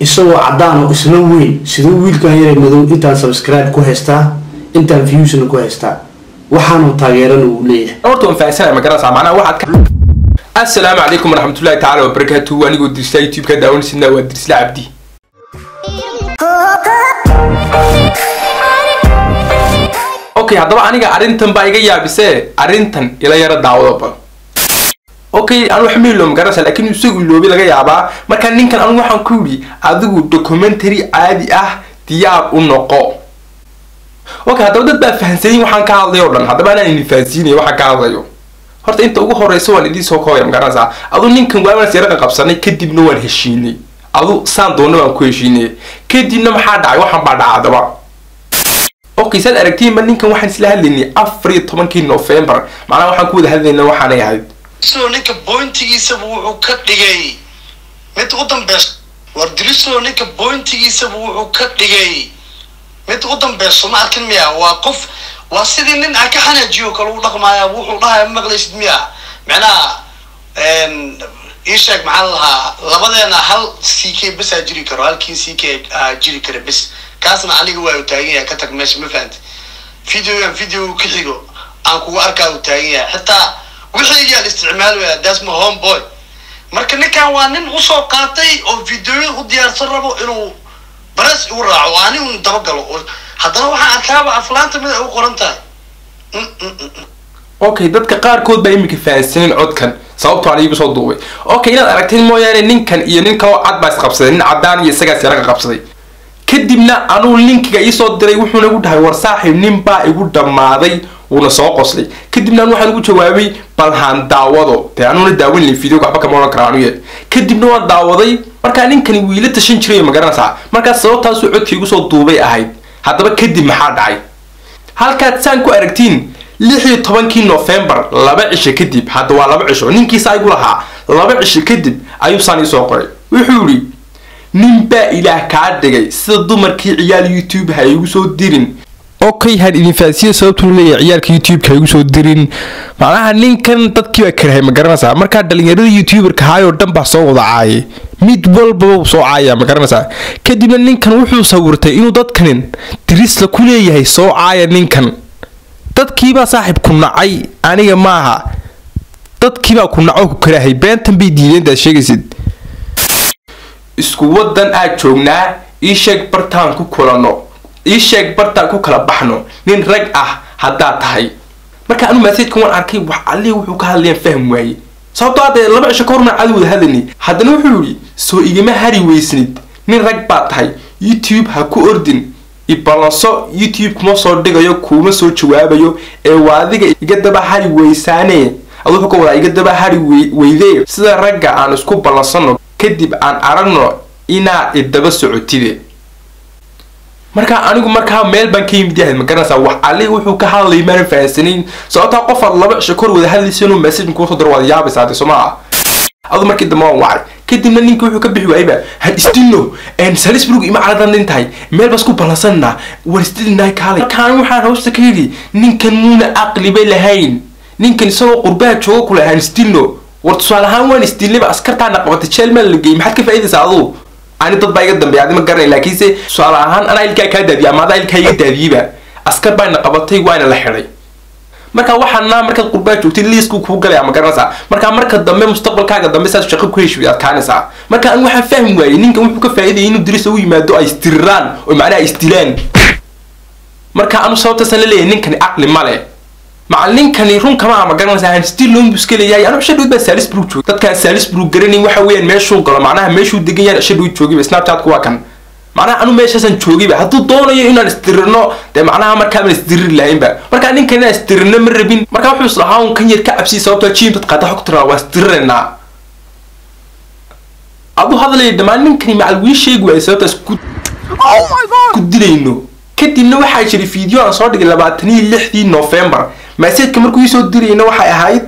isagoo cadaan oo isla weyn siduu wiilkan yare madow intaan subscribe ku haystaa intaan viewsna ku haystaa waxaanu taageerana uu leeyahay horta waan fahansanaya magaranaysaa macnaha waxaad ka assalaamu calaykum waraxmatullahi tacaala wabarakaatuhu anigoo dirsla youtube-ka daawanaysidna waa dirsla cabdi okay haddaba aniga arrintan baa iga yaabisee arrintan ila yara daawado bal okay anu wax mailo magaranaysa laakiin isagu iloobi laga yaabaa marka ninkan anu waxaan ku yidhi adigu documentary caadi ah diyaar u noqo okay haddaba dad baa fahansayin waxaan ka hadlayo o dhan haddaba anaan idin fahansiinaya waxaan ka hadlayo horta inta ugu horeysa waan idiin soo koobaya magaranaysaa adu ninkan waaban siyaraqa qabsanay kadibna waan heshiinay adu saan doona waan ku heshiinay kadibna maxaa dhacay waxaan baa dhacdaba okay saad aragtiinba ninkan waxaan isla hadlaynay afar iyo tobankii november macnaha waxaan ku wada hadlaynaa waxaanay ahayd drislo ninka bointigiisaba wuxuu ka dhigay mid u dambeys war drislo ninka bointigiisaba wuxuu ka dhigay mid u dambeyso ma arkin miya waa qof waa sidii nin aan ka xanaajiyo kale u dhaqmaaya wuxuu dhahaya ma maqlaysid miya macnaha ii sheeg maxaa lahaa labadeena hal c k besaa jiri karo halkii c k jiri kara bes kaasna aniga waa u taagan yahay ka tag meesha ma fahamti videogan video ka xigo aan kugu arkaa u taagan yahay xitaa wixii aan isticmaalaya that's my home boy marka ninkan waa nin usoo qaatay oo videoya u diyaarsan rabo inuu bares igu raaco ani un dabagalo haddana waxaan arkaaba aflaanta mid ay u qoran tahay okay dadka qaarkood baa iminka fahansanin codkan sababtoo aan iigu soo duubay okay inaad aragteen mooyaane ninkan iyo nin kaloo cad baa isqabsaday nin cadaan iyo isagaas yaraga qabsaday kadibna anuu linkiga iisoo diray wuxuuna igu dhahay war saaxiib nin baa igu dhammaaday wuuna soo qoslay kadibna anu waxaan ugu jawaabay bal haan daawado dee anuuna daawan layn video waxba kama odhan kara anuye kadibna waan daawaday markaa ninkani wiila tashan jiray magaranaysaa markaas sababtaasuu codkii igu soo duubay ahayd haddaba kadib maxaa dhacay halkaad saan ku aragtiin lix iyo tobankii november laba cisho kadib hadda waa laba cisho ninkiisa igu lahaa laba cisho kadib ayuu saan iisoo qoray wuxuu yidhi nin baa ilaah kaa dhigay sida dumarkii ciyaal youtube ha igu soo dirin okay had idin fahansiya sababtuu leeyahay ciyaalka youtube-ka ha igu soo dirin macnaha ninkan dadkii baa karahay ma garanaysaa markaa dhalinyarada youtuberka haayoo dhan baa soo wada caayay mid walbaba soo caaya ma garanaysaa kadibna ninkan wuxuu sawirtay inuu dadkanin dirisla ku leeyahay soo caaya ninkan dadkiibaa saaxiib ku nacay aniga maaha dadkiibaa ku naco ku karaahay beentan bay diideen intaad sheegaysid isku wadan aad joognaa ii sheeg bartaan ku kulano ii sheeg bartaan ku kala baxno nin rag ah haddaad tahay marka anu masaajkan waan arkay wax allihii wuxuu ka hadlayaan fahm waaye sababtoo hadda laba cisho ka horna cadi wada hadlaynay haddana wuxuu yidhi soo igama hari weysnid nin rag baad tahay youtube ha ku ordin ibalanso youtube kuma soo dhigayo kuuma soo jawaabayo ee waa adiga iga daba hari weysaane adu wuxuu ka wadaa iga daba hari weydee sida ragga aan isku ballansano kadib aan aragno inaad idaba socotide markaa anigu markaa meel baan ka yimid yahay ma garanaysaa wax ali wuxuu ka hadlayay maanan fahansanayn sababtaa qof aad laba cisho kor wada hadlaysa inuu message kuusoo diro waad yaabaysaa de soma ah adu markii dambe waan wacay kadibna ninkii wuxuu ka bixi waayba han isdilno salisburg ima caladan nin tahay meel bas ku ballansanna war isdilnahay kaalay markaan waxaan hoosta ka yidhi ninkan muuna aqliba lahayn ninkan isagoo qurbaha jooga kule han isdilno war tusaale ahaan waan isdilnayba askartaana qabatay jeelmaan la geeyey maxaad ka faa'iidaysaa aduu ani dad baa iga dambeeya adi ma garanay laakiinse tusaale ahaan anaa ilkaa kaa daadiyay ama adaa ilkaa iga daadiyeyba askar baana qabatay waana la xidhay marka waxaana markaad qurbaa joogtay liisku kuu galaya ma garanaysaa marka marka dambe mustaqbalkaaga dambe saas shaqo ku heshiid adkaanaysaa marka an waxaan fahmi waayey ninkan wuxuu ka faa'iidayay inuu diris u yimaado ay isdiriraan oo macnaha ay isdilaan marka anu sababtaasan la leeyahay ninkani caqli male macallinkani run kama ama garanaysaa aan still loon buu iska leeyahay anu shadhood baa salisburg joogay dadkaan salisburg garanayn waxa weeyaan meeshuu galo macnaha meeshuu degan yahay shadhood joogayba snapchatku waa kan macnaha anu meeshaasaan joogayba hadduu doonayo inaan isdirirno dee macnaha markaabaan isdiriri lahaynba markaa ninkan inaan isdirirno ma rabin markaa wuxuu islahaa un kan yar ka cabsiyay sababtoo jiim dad qaata xog tiraa waa isdiriraynaa adu hadlaya dhammaan ninkani macal wii sheegi waayay sababtaas ku ku dilayno kadibna waxaa jiray video aan soo dhigay labaatan iyo lixdii november maseedka markuu iisoo dirayna waxay ahayd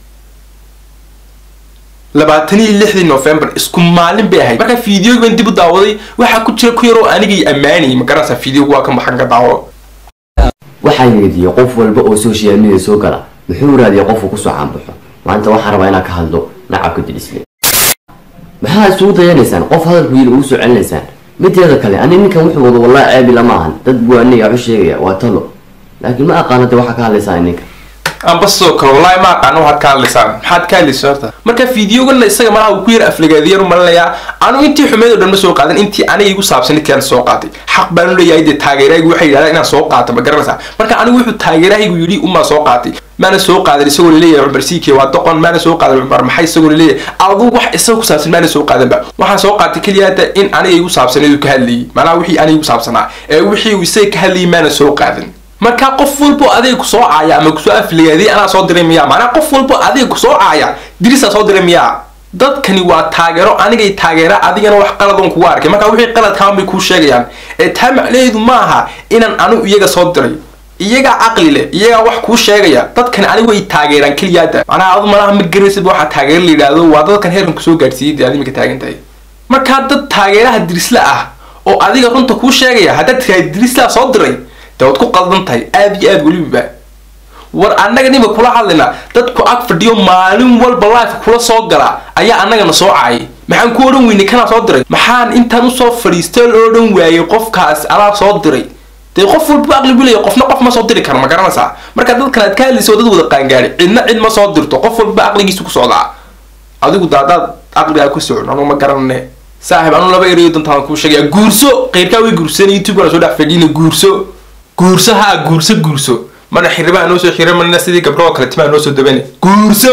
labaatan iyo lixdii november isku maalin bay ahayd markaa videogi baan dib u daawaday waxaa ku jira ku yaroo anigay ammaanayay ma garanaysaa videogu waa kan maxan ka daawo waxaan weydiiyey qof walba oo social media soo gala muxuu raadiyay qofku kusoo caanbaxo maanta waxaan rabaa inaan ka hadlo nacabka dilisle maxaa isugu dayanaysaan qof hadalku yiri ugu soo celinaysaan mideeda kale ani ninkan wuxuu wado wallahi ceebi lama ahan dad buu aniga waxu sheegaya waa talo laakiin ma aqaana de waxaa ka hadlaysaa ninka amba sidoo kale wallahi ma aqaano waxaad ka hadlaysaan maxaad ka hadlaysa horta marka fiidiyoganna isaga malaha uu ku yar aflagaadiyar u malinayaa anu intii xumeed oo dhan ma soo qaadan intii aniga igu saabsan intii aan soo qaatay xaq baan u leeyahay dee taageerahaygu waxay yidhahdaan inaan soo qaato ma garanaysaa marka anigu wuxuu taageerahaygu yidhi umaa soo qaatay maana soo qaadan isagoo laleeyahay cumar siike waa doqon maana soo qaadan cumar maxay isagoo laleeyahay adu wax isaga ku saabsan maana soo qaadanba waxaan soo qaatay keliya hata in aniga igu saabsaneedu ka hadlayay macnaha wixii aniga igu saabsanaa ee wixii uu isaga ka hadlayay maana soo qaadan marka qof walbo adiga kusoo caaya ama kusoo afligaadiy anaa soo diray miyaa macnaa qof walbo adiga kusoo caaya dirisaa soo diray miyaa dadkani waa taageero anigay taageera adigana wax qaladoon kugu arkay marka wixii qaladkaan bay kuu sheegayaan ee taa macnaheedu ma aha inaan anigu iyaga soo diray iyagaa caqli leh iyagaa wax kuu sheegaya dadkani anigu way taageeraan keliyaada macnaha adu malaha ma garaysid waxaa taageero la yidhaahdo waa dadkan heerkan kusoo gaadhsiiyay dee adimika taagan tahay markaa dad taageeraha dirisla ah oo adiga runta kuu sheegaya haddaad tirahay dirislaa soo diray dee waad ku qaldan tahay aada iyo aada weliba war annaga ninba kula hadlaynaa dadku ag fadhiyo maalin walba life kula soo gala ayaa annagana soo caayay maxaan ku odhan weynay kanaa soo diray maxaan intaan usoo fadhiistay loo odhan waayey qofkaas alaa soo diray dee qof walba aqli bulaya qofna qof ma soo diri karo ma garanaysaa marka dadkan aad ka hadlaysa oo dad wada qaangaadhi cidna cid ma soo dirto qof walba aqligiisa ku socdaa adigu daadaad aqligaa ku socon anuu ma garanane saaxib anuu laba erayo dantaan kuu sheegaya guurso qeyrkaa way guursanay youtube-kana soo dhex fadhiina guurso guurso haa guurso guurso mana xiribaa noo soo xira manina sidii gabdho oo kale timaa noo soo dabane guurso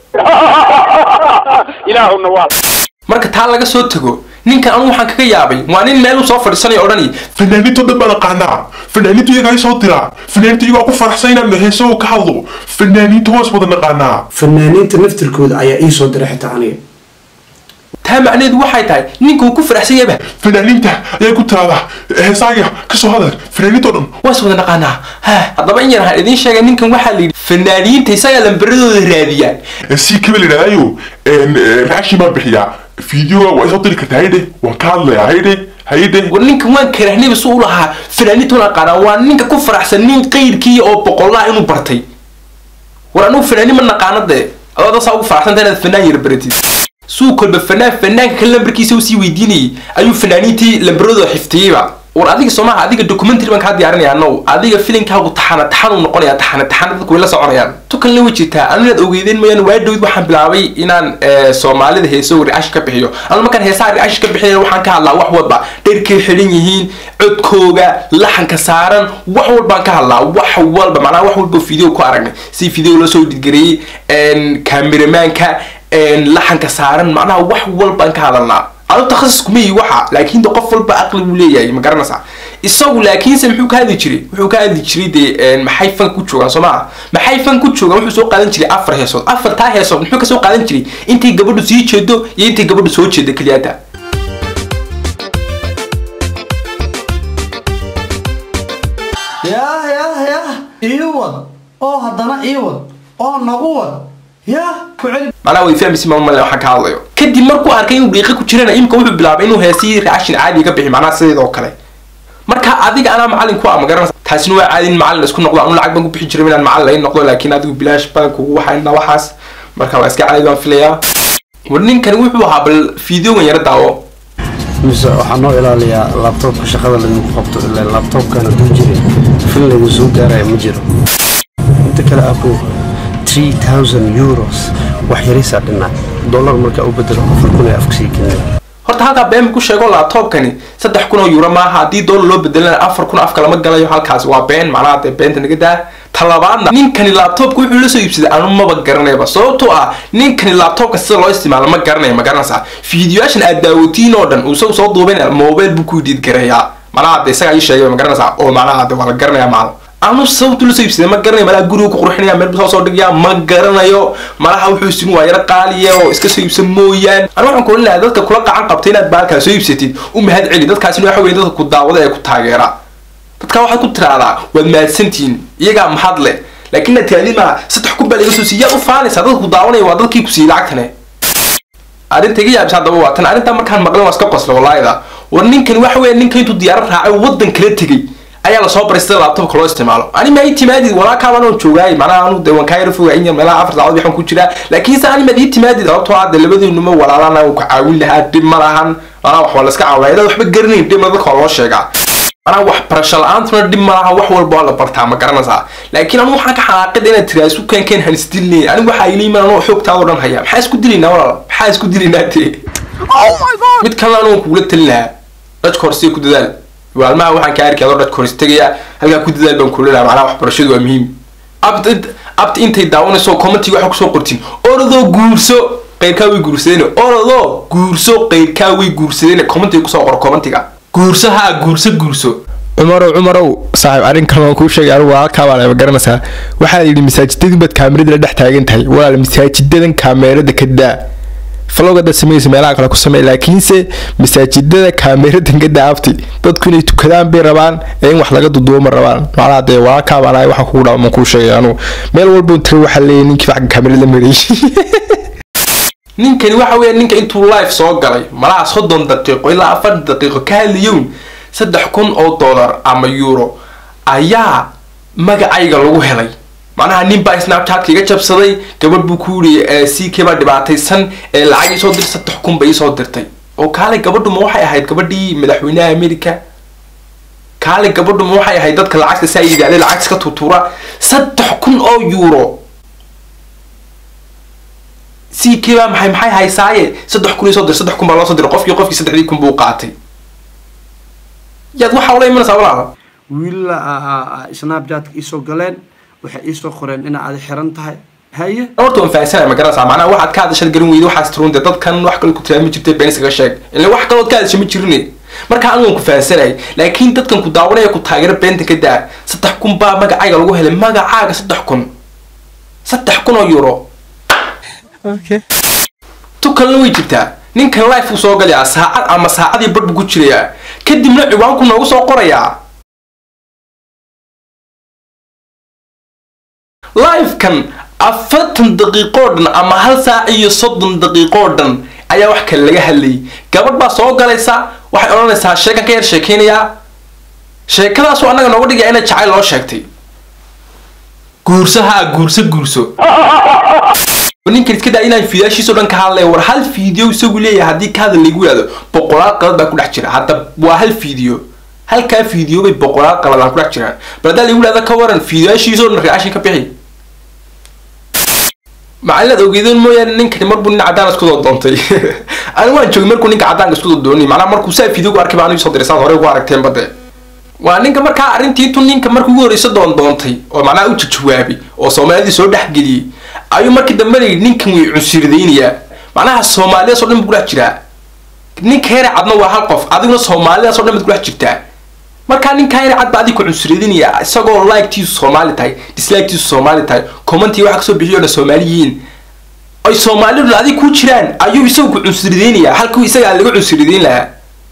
ilaahuna waa marka taa laga soo tago ninkan anu waxaan kaga yaabay waa nin meel u soo fadhiisanaya odhanaya fanaaniinto dhan baan aqaanaa fanaaniintu iyagaa i soo diraa fanaaniintu iyagaa ku faraxsan inaan heeso ka hadlo fanaaniintu hoos wada naqaanaa fanaaniinta naftirkooda ayaa ii soo diray xitaa aniga taa macnaheedu waxay tahay ninka uu ku faraxsan yaba fanaaniinta ayaa ku tiraada heesaaga kasoo hadal fanaaniinto dhan waas wada naqaanaa ha haddaba in yar waxaan idiin sheegay ninkan waxaa la yidhi fanaaniinta isagaa lambaradooda raadiyaa si kaba la yidhahdayo raashin baan bixiyaa fiideoga waa isoo diri kartaa haydhe waan ka hadlayaa haydhe haydhe war ninkan waan karahnayba su u lahaa fanaaniinta una aqaanaa waa ninka ku faraxsan nin qayrkii oo boqollaha inuu bartay war anugu fanaanin ma naqaano dee adoo dasaa ugu faraxsanta inaad fanaan yar baratid suu kolba fanaan fanaanka kale lambarkiisa usii weydiinayay ayuu fanaaniintii lambaradooda xiftiyeyba war adiga soomaha adiga documentary baan kaa diyaarinaya now adiga filinkaagu taxana taxan uu noqonaya taxana taxana dadku way la soconayaan tukalna way jirtaa anu inaad ogeydeen mooyaane waa dhowd waxaan bilaabay inaan soomaalida heeso reaction ka bixiyo anu markaan heesaha reaction ka bixinaya waxaan ka hadlaa wax walba dherkay xidhan yihiin codkooga laxanka saaran wax walbaan ka hadlaa wax walba macnaha wax walba video ku aragnay si video loo soo dhidgareeyey kameramaanka laxanka saaran macnaha wax walbaan ka hadalnaa adu takhasus kuma yihi waxa laakiin de qof walba aqli buu leeyahay ma garanaysaa isagu laakiinse muxuu ka hadli jiray wuxuu ka hadli jiray dee maxay fan ku joogaan soo maa maxay fan ku joogaan wuxuu soo qaadan jiray afar heesood afartaa heesood muxuu kasoo qaadan jiray intay gabadhu sii jeedo iyo intay gabadhu soo jeedo keliyaata yah yah yah ii wad oo haddana ii wad oo nagu wad yah ku celi macnaha way fahmaysi ma male waxaan ka hadlayo kadib markuu arkay inuu dhiiqa ku jirana imika wuxuu bilaabay inuu heesii reaction caadi ka bixi macnaha sideedoo kale marka adiga anaa macalin ku ah ma garanaysa taasina waa caadi in macalin isku noqdo anu lacag baan ku bixi jiray inaan macalin laga noqdo laakiin adigu bilaash baan kugu waxayna waxaas marka waa iska caadi baan filayaa war ninkani wuxuu ahaa bal fideogan yara daawo mise waxaa noo ilaaliyaa laabtoobka shaqada laydinku qabto ilaa laabtoobkana duu jiray fil laydin soo gaaraya ma jiro inta kale aku 3000 euros wax yarisaa dhinaa dollar markaa u bedelo afar kun ee afka sii kenya horta halkaa been ku sheego laabtoobkani saddex kun oo euro maaha haddii dollar loo bedelana afar kun afka lama galayo halkaas waa been macnaha dee beenta naga daa talabaadna ninkani laabtoobka wuxuu la soo iibsaday anu maba garanayba sababtoo ah ninkani laabtoobka sida loo isticmaalo ma garanaya ma garanaysaa fiidiyoyaashan aad daawatiin oo dhan uu isagu soo duubayn mobile buu ku diid garayaa macnaha de isagaa ii sheegay ma garanaysaa oo macnaha de waa la garanaya maal anu sababtu la soo iibsaday ma garanayo malaha guriga ku qurxinaya meel buu soo dhigaya ma garanayo malaha wuxuu isin waa yaro qaaliya oo iska soo iibsan mooyaan anu waxaan kuolan lahaa dadka kula qacan qabta inaad baalkaa soo iibsatid u mahad celi dadkaasina waxa weye dadka ku daawada ee ku taageera dadka waxaad ku tiraahdaa waad mahadsantihiin iyagaa mahad leh laakiin aad tirahdid maa saddex kun baa laga soo siiya yaad u faanaysaa dadka ku daawanaya waa dadkii ku siiyey lacagtane arrinta iga yaabisa haddaba waa tan arrintaa markaan maqlan waa iska qosla walaayada war ninkan waxa weeye ninka intuu diyaarad raacay waddan kala tegey ayaa lasoo baray sida laptopka loo isticmaalo ani ma ii timaadid walaakaaba anoo joogaay macnaha anu de waan kaa yara fogaay in meelaha afar saacadood waxaan ku jiraa laakiin se ani maad ii timaadid sababtoo ah de labadiinuma walaalana ku caawin lahaa dhib ma lahan macnaha wax waa laska caawinaya dad waxba garanayn dhibna dadka waa loo sheegaa macnaha wax barasho la-aantuna dhib ma laha wax walba waa la bartaa ma garanaysaa laakiin anu waxaan ka xanaaqida inaad tiraa isku keenkeen han isdilinayn anigu waxaa ila yimaan anoo xoogtaadoo dhan haya maxaa isku dilaynaa walaal maxaa isku dilaynaa dee mid kalena anugu kugula talin lahaa dadka horse ku dadaal waalmaha waxaan ka arki adoo dadka hors tegaya halkaa ku dadaal baan kula lahaa macnaha waxbarashadu waa muhiim abta abta intay daawanayso commentiga waxa kusoo qortin orodoo guurso qeyrkaa way guursadeen orodoo guurso qeyrkaa way guursadeen commentiga kusoo qor commentiga guurso haa guurso guurso cumarow cumarow saaxiib arrin kale waan kuu sheegay anigu walaalkaa baa lama garanaysaa waxaa yidhi masaajidadii baad kaamirada la dhex taagan tahay walaal masaajidadan kaamerada ka daa falowgada samaysa meelaha kale ku samey laakiinse masaajidada kaameradan ka daafti dadku inay tukadaan bay rabaan ee in wax laga dudubo ma rabaan macnaha dee walaalkaa baan ahay waxa kugu dhaama man kuu sheegay anugu meel walba tira waxaa leeyahay ninkii wax kaamerada la marayay ninkani waxa weeye ninka intuu live soo galay malaha soddon daqiiqo ilaa afar daqiiqo ka hadlayown saddex kun oo dollar ama euro ayaa magacayga lagu helay macnaha nin baa snapchatka iga jabsaday gabadh buu ku yiri ck baa dhibaataysan ee lacag isoo dir saddex kun bay isoo dirtay oo kaalay gabadhu ma waxay ahayd gabadhii madaxweynaha america kaalay gabadhu ma waxay ahayd dadka lacagta saa yidhahdee lacag iska tuutuura saddex kun oo euro ck baa maxay maxay haysaaye saddex kun isoo dir saddex kun baa loo soo diray qofkii qofkii saddexdii kun buu qaatay yaad waxaa ula imanaysaa walaala wiila snapchatka iisoo galeen waxay iisoo qoreen ina aad xiran tahay haye horta waan fahansanaya ma garanaysaa macnaha waxaad ka hadashad garin weyda waxaas turunte dadkan wax kale ku tilmaami jirtay been iskaga sheeg ila wax kalood ka hadasha ma jirine marka anigu waan ku fahansanayay laakiin dadkan ku daawanaya ku taageero beenta ka daa saddex kun baa magacayga lagu helay magacaaga saddex kun saddex kun oo euro tu kalena way jirtaa ninkan life uu soo galayaa saacad ama saacadii badh buu ku jirayaa kadibna ciwaanku noogu soo qorayaa livekan afartan daqiiqoo dhan ama hal saac iyo soddon daqiiqoo dhan ayaa wax kale laga hadlayay gabadh baa soo galaysa waxay odhanaysaa sheekan ka yar sheekeynayaa sheekadaasuu annaga nooga dhigaya inay jacayl loo sheegtay guurso haa guurso guurso ninkan iska daa inaan fiidaashiisoo dhan ka hadlaya war hal fiideo isagu leeyahay haddii ka hadal lagu yidhahdo boqolaal qalad baa ku dhex jira hadda waa hal fiideo halkaa fiideo bay boqolaal qaladaan ku dhex jiraan bal haddaa lagu yidhahdo ka waran fiidaashiisoo dhan reaction ka bixi macalinaad ogeydeen mooyaane ninkani marbuu nin cadaan isku doo doontay ani waan joogay markuu ninka cadaanka isku doo doonay macnaha markuu saa fiideo arkay baa anigu soo diray saad horey ugu aragteen bade waa ninka markaa arrintii intuu ninka markii ugu horreysa doon doontay oo macnaha u jawaabay oo soomaalidii soo dhexgeliyey ayuu markii dambe la yidhi ninkan way cunsuridaynayaa macnaha soomaalidaas oo dhan buu ku dhex jiraa ninka heere cadna waa hal qof adiguna soomaalidaas oo dhan baad ku dhex jirtaa markaa ninka heere cad baa adig ku cunsuridinaya isagoo like-tiisu soomaali tahay dislike-tiisu soomaali tahay commentii waxa kasoo bixiyo dhan soomaali yihiin ay soomaalidu adig ku jiraan ayuu isagu ku cunsuridaynayaa halkuu isagaa laga cunsuridayn lahaa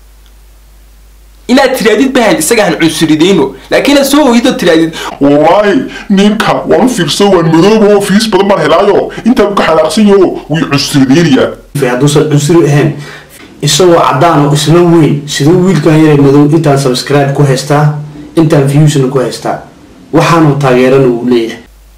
inaad tiraadid bahayd isaga han cunsuridayno laakiin aad soo ogid oo tiraadid wallaahi ninka waan fiirso waan madooba oo fiis badan baan helaayo intaan ka xanaaqsan yaho way cusrideynayaan hadduusan cunsuri ahayn isagoo cadaan oo isla weyn siduu wiilkan yare madow intaan subscribe ku haystaa intaan viewsna ku haystaa waxaanu taageerana uu leeyahay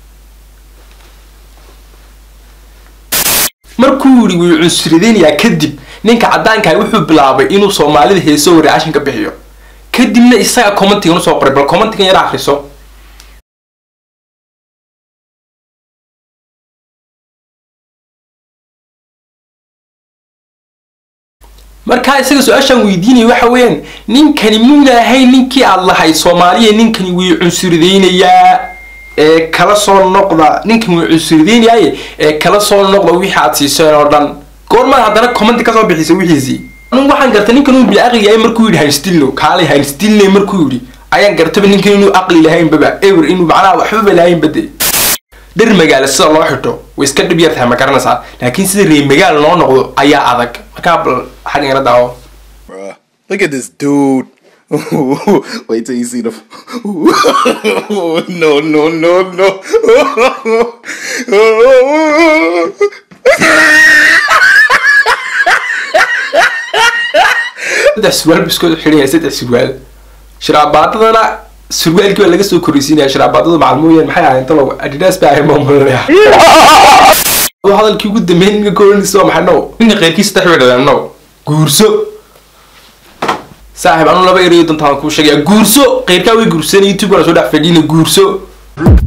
markuu yidhi way cunsuridaynayaa kadib ninka caddaankaha wuxuu bilaabay inuu soomaalida heeso reaction ka bixiyo kadibna isaga commentigan usoo qoray bal commentigan yar akriso markaa isaga su-aashaan weydiinaya waxa weeyaan ninkani muuna ahayn ninkii aad lahayd soomaaliya ninkani way cunsuridaynayaa ee kala soo noqda ninkan way cunsuridaynayaye ee kala soo noqda wixii aad siiseen oo dhan goormaad haddana commenti kasoo bixisa wixiisii anigu waxaan gartay ninkan uu bilcaqli yahay markuu yidhi hanstilno kaalay hanstilne markuu yidhi ayaan gartaba ninkan inuu aqli lahaynbaba ewer inuu macnaha waxbaba lahaynba de dhir magaalo sida loo xidho way iska dhib yar tahay ma garanaysaa laakiin sida reer magaal loo noqdo ayaa adag markaa bal xaggan yara daawo Bruh, look at this dude. Wait till you see the. no, no, no, no. saddex surwaal buu isku xidhan yahay saddex surwaal shiraabaadadana surwaalkii baa laga soo korreysiinaya sharaabadadu macalmooyeen maxay ahayn talow adidas baa ahayn maamulaya hadalkii ugu dambeyn ninka koranaysa waa maxay now ninka qeyrkiisa saddex bay dhaleen now guurso saaxiib anu laba erayo dantaan kuu sheegaya guurso qeyrkaa way guursanay youtube-kana soo dhex fadhiina guurso